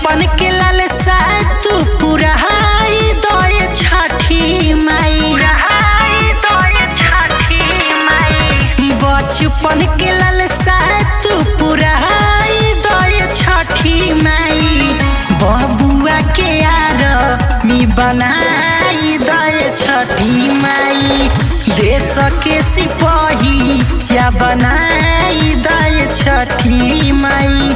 बचपन के लालसा तू पुरहाई दए छठी माई बचपन के लालसा तू पुरहाई दए छठी माई बबुआ के यार मी बनाई दए छठी माई देश के सिपाही या बनाई दए छठी माई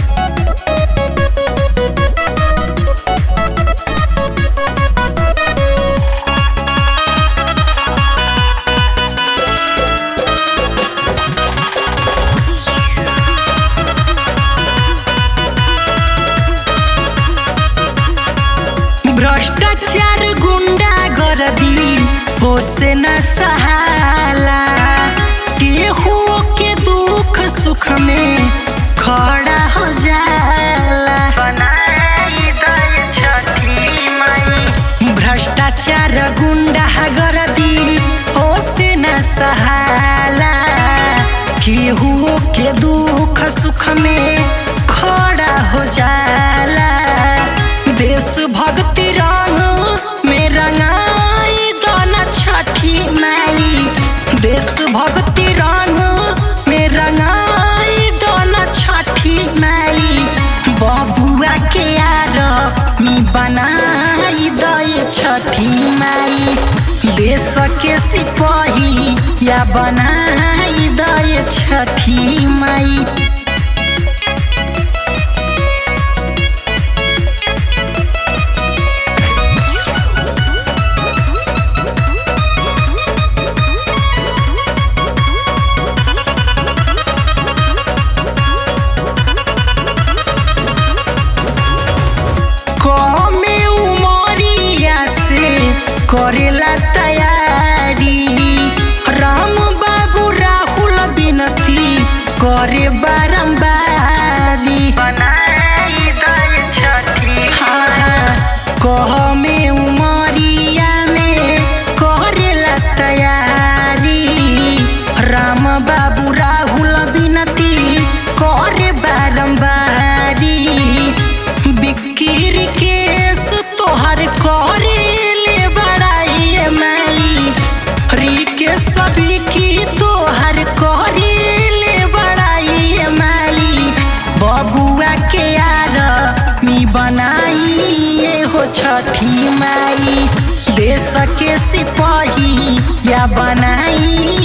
भ्रष्टाचार गुंडा गर्दी होसे न सहाला केहू के दुख सुख में खड़ा हो जाला भ्रष्टाचार गुंडा गर्दी होसे न सहाला केहू के दुख सुख में खड़ा हो जाला देश भक्ति रंग में रंगाई दोना छठी माई देश भक्ति रंग में रंगाई दोना छठी माई बबुआ के यार मी बनाई दए छठी माई देश के सिपाही या बनाई दए छठी माई कमे उमरिया से करेला तैयारी राम बाबू राहुल बिनती करे बारम्बारी हाँ, कहमे उमरिया में करेला तैयारी राम बाबू राहुल बिनती करे बारम्बारी बिक्किर केस तोहर करे ले बड़ाई माई री के सभी की तोहर करे ले बड़ाई माई बबुआ के यार मी बनाई ये हो छठी माई देश के सिपाही या बनाई